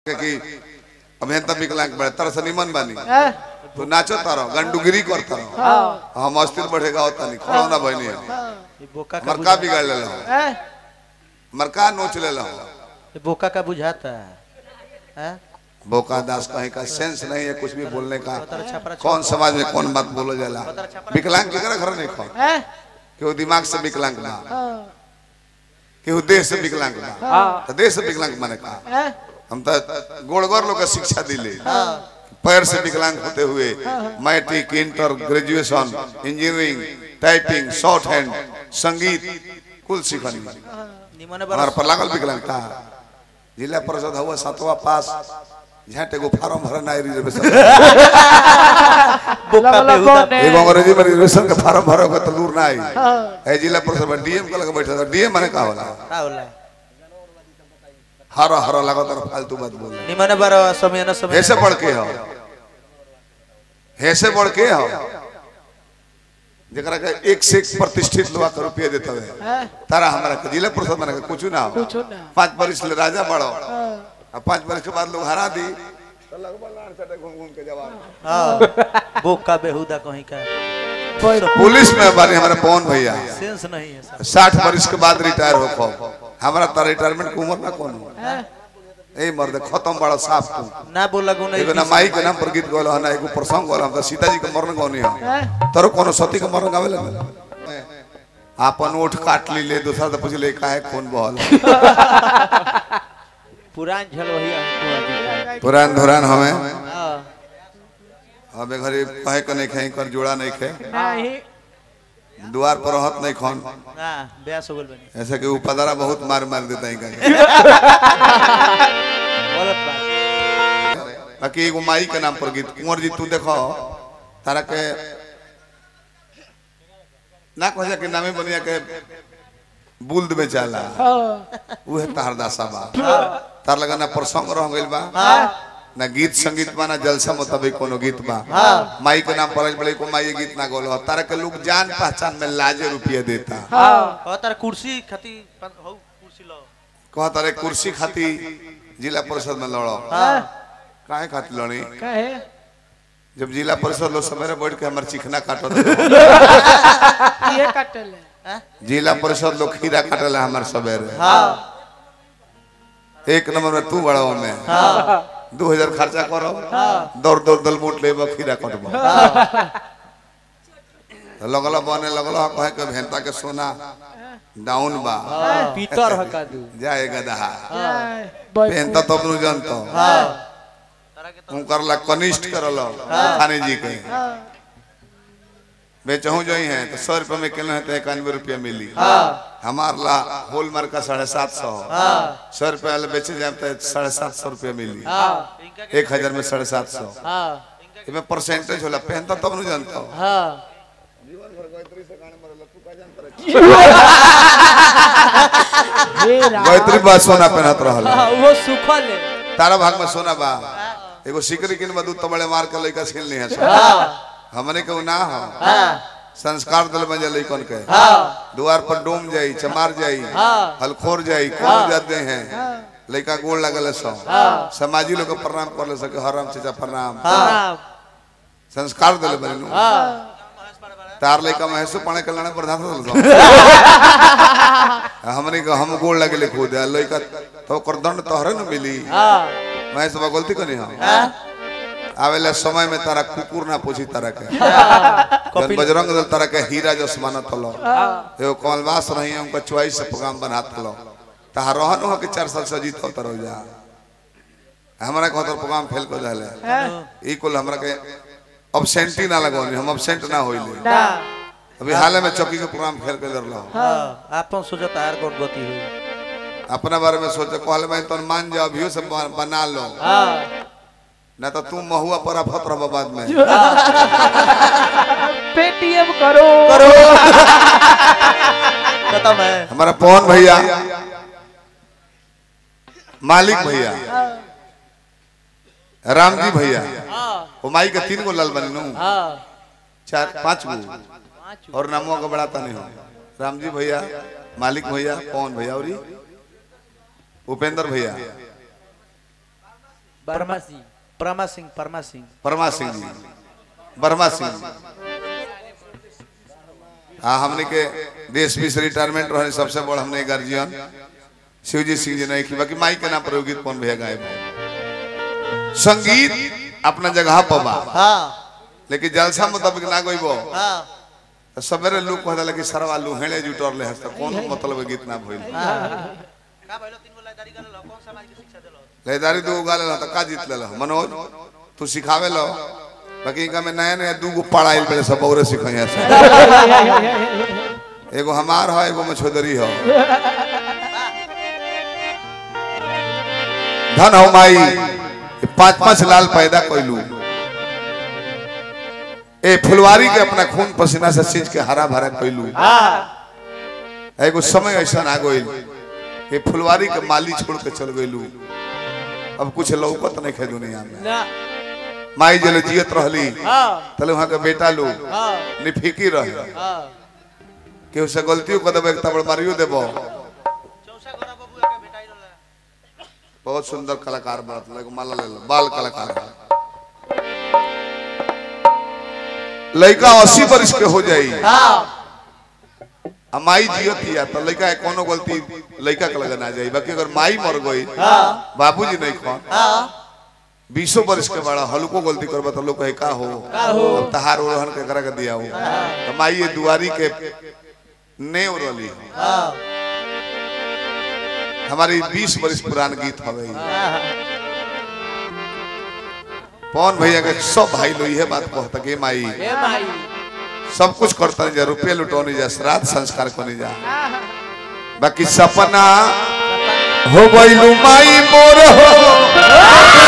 के कि अभियंता विकलांग बड़े तरह से निमन बानी हैं? तू नाचो तारो गंडुगिरी कर तारो हाँ हम अस्थिर बढ़ेगा होता नहीं खड़ो ना बहनी ये बोका का मरका बुझा- बिगाड़ ले हैं? मरका नोच ले ये बोका का बुझाता है हैं? बोका दास कहीं का सेंस नहीं है कुछ भी बोलने का पतर छपरा कौन समाज में कौन बात बोलो जाला विकलांग केकरा घर नहीं खो हैं? केहू दिमाग से विकलांग बा हाँ केहू देह से विकलांग बा हाँ तो देह से विकलांग माने का हैं? हम तो गोड़गोर लोग के शिक्षा दिले पैर से विकलांग होते हुए matric inter graduation engineering typing shorthand संगीत कुल सीखनी निमन हमारा पर लागल विकलांगता जिला परिषद हुआ सातवा पास झाटे को फार्म भरना है रिजर्वेशन बोका लगलो बेहुदा कौन है? एगो अंग्रेजी में रिजर्वेशन के फार्म भरो के तो दूर ना आई हाँ ए जिला परिषद में डीएम के लगे बैठा था डीएम माने का होला का होला हरा हरा लगा तर फालतू बात बोल निमन बार समय न समय ऐसे बढ़ के हो ऐसे बढ़ के हो जरा के एक से एक प्रतिष्ठित लोग के रुपये देता है हैं? तारा हमारा के जिला परिषद माने के कुछ ना हो कुछ ना पांच बरिस ले राजा बड़ो हाँ अब पांच बरिस के बाद लोग हरा दी तो लगभग लाड़ सटे घूम घूम के जवाब हाँ बोका बेहुदा कहीं का कोई- पुलिस में बारी हमारे पवन भैया सेंस नहीं है सब साठ बरिस के बाद रिटायर हो खो हमारा तो रिटायरमेंट की उम्र ना कौन हो हैं? ए मर्द खत्म बड़ा साफ तू ना बोला गुना एगो ना माई के नाम पर गीत गौल ना एगो प्रसंग गौल हम तो सीता जी के मरण गौनी हम हैं? तरो कोनो सती के मरण गावे लगे आपन ओठ काट ली ले दूसरा तो पूछ ले काहे खून बहल पुरान झल वही हमको दिखा है पुरान धुरान हमें हाँ हमें घरे कहे के नहीं खाई कर जोड़ा नहीं खे नहीं द्वार पर रहत नहीं खन ना ब्यास हो गल बनी ऐसे कि वो पदरा बहुत मार मार देता है कहीं गलत बात बाकी एगो माई के नाम पर गीत कुंवर जी तू देखो तारा के ना कह कि नामे बनिया के बुल्द में चला हाँ उहे तार दासा बा तार लगा ना प्रसंग रह गइल बा ना गीत संगीत बा ना जलसा मुताबिक कोनो गीत बा माई के नाम पर बड़े को माई ये गीत ना गोलो तारा के लोग जान पहचान में लाजे रुपये देता हाँ और तार कुर्सी खाती हो कुर्सी लो कह तारे कुर्सी खाती जिला परिषद में लड़ो हाँ काहे खाती लड़ी कहे जब जिला परिषद लोग सवेरे बैठ के हमारे चिकना काटो ये कटल है हाँ? जिला परिषद लोग खीरा काटल हमारे सवेरे हाँ एक नंबर में तू बड़ा में हाँ दू हजार खर्चा करो दौड़ दौड़ दल मूट ले खीरा कटबो तो लगल बने लगल कहे के भेंता के सोना डाउन बा पीतर हका दू जाए गदहा जाए, बोय भेंता तो अपनु जानतो हाँ तारा के तो उनकर ला कनिष्ठ करलो थाने जी के हाँ बेचहू जो है तो सौ रुपये में किलो है तो इक्यानवे रुपया मिली हाँ हमार ला होल मार का साढ़े सात सौ हाँ सौ रुपया वाला बेचे जाए तो साढ़े सात सौ रुपया मिली हाँ इनका के- एक हजार में साढ़े सात सौ हाँ इसमें परसेंटेज होला पहनता तब नहीं जानता हूँ हाँ हे राम गायत्री बा सोना पहनत रहल हाँ, वो सुखल है तारा भाग में सोना बा एगो सिकरी किन बदू तबड़े मार के लइका छीन ली है हमने के उ ना हो हाँ संस्कार दल में जल लइकन के हाँ द्वार पर डोम जाई चमार जाई हाँ हलखोर जाई कौन जाते हैं लइका गोड़ लगल सो समाजी लोग के प्रणाम कर ले सके हरम चाचा प्रणाम हाँ संस्कार दल बनु हाँ तार लइका महसू पणे के लाने प्रधान दल सो हमने के हम गोड़ लगे खुद लइका तो कर दंड तोहरे न मिली हाँ मैं सब गलती कनी हम हाँ आवेला समय में तारा कुकुर ना पूछी तारा के जन कपिल बजरंग दल तारा के हीरा जस मानत हलो एगो कमलवास रही उनका चॉइस से प्रोग्राम बनात हलो तहा रहन हो के चार साल से जीत होता रह जा हमरा को तो प्रोग्राम फेल कर जाले ई कुल हमरा के अब्सेंटी ना लगौनी हम अब्सेंट ना होइले ना अभी हाल में चौकी के प्रोग्राम फेल कर दरलो हाँ आपन सोचत आर कोट गति हुई अपना बारे में सोचे कहले मैं तो मान जा अभियो से बन- बना लो हाँ ना तो तू महुआ पर अफत रह बाद में पेटीएम करो करो खत्म है हमारा पवन भैया मालिक भैया राम जी भैया हाँ वो माई के तीन गो लाल बने नु हाँ चार पांच गो पाँच और नामों का बढ़ाता नहीं हो राम जी भैया मालिक भैया पवन भैया और ई? उपेंद्र भैया परमा सिंह परमा सिंह परमा सिंह परमा सिंह जी बर्मा सिंह जी हाँ हमने के देश भी से रिटायरमेंट रहे सबसे बड़ हमने गार्जियन शिवजी सिंह जी नहीं की बाकी माई के नाम पर एगो गीत कौन भैया गाए संगीत अपना जगह पर बा हाँ लेकिन जलसा मुताबिक ना गइबो हाँ तो सबेरे लोग कहला कि सरवा लुहेड़े जुटल रहे तो कौन मतलब गीत ना भइल का भइलो तीन गो लाइदारी कर लो कौन समाज के शिक्षा देलो लेदारी दू गाले ला तो का जीत ले मनोज तू सिखावे लो बाकी इनका में नया नया दू गो पढ़ाइल पड़े सब औरे सिखाइया से एगो हमार है एगो मछोदरी है धन हो माई ये पांच पांच लाल पैदा कैलू ए फुलवारी के अपना खून पसीना से सींच के हरा भरा कैलू एगो समय ऐसा आ गइल ये फुलवारी के माली छोड़ के चल गइलू अब कुछ लौकत नहीं खे दुनिया में ना माई जल जियत रहली हाँ तले वहां के बेटा लोग हाँ निफिकी रहे हाँ केहू से गलतियों कर देबो एक तबड़ मारियो देबो चौसा गोरा बबू के बेटाई रहला बहुत सुंदर कलाकार बनत लग माला ले लो बाल कलाकार लड़का अस्सी वर्ष के हो जाई हाँ आ माई जियत हिया तो लड़का के कोनो गलती लड़का के लगन आ जाई बाकी अगर माई मर गई बाबूजी नहीं खन हाँ बीसों वर्ष के बड़ा हल्को गलती करबा तो लोग कहे का हो अब तहार ओरहन के करा के दिया हो तो माई ये दुआरी के नेव रली हाँ हमारी बीस वर्ष पुरान गीत हवे ई। पवन भैया के सब भाई लोग यह बात कहता कि माई ए माई सब कुछ करता जा रुपये लुटौनी जा श्राद्ध संस्कार करनी जा बाकी सपना हो गइलू माई मोर हो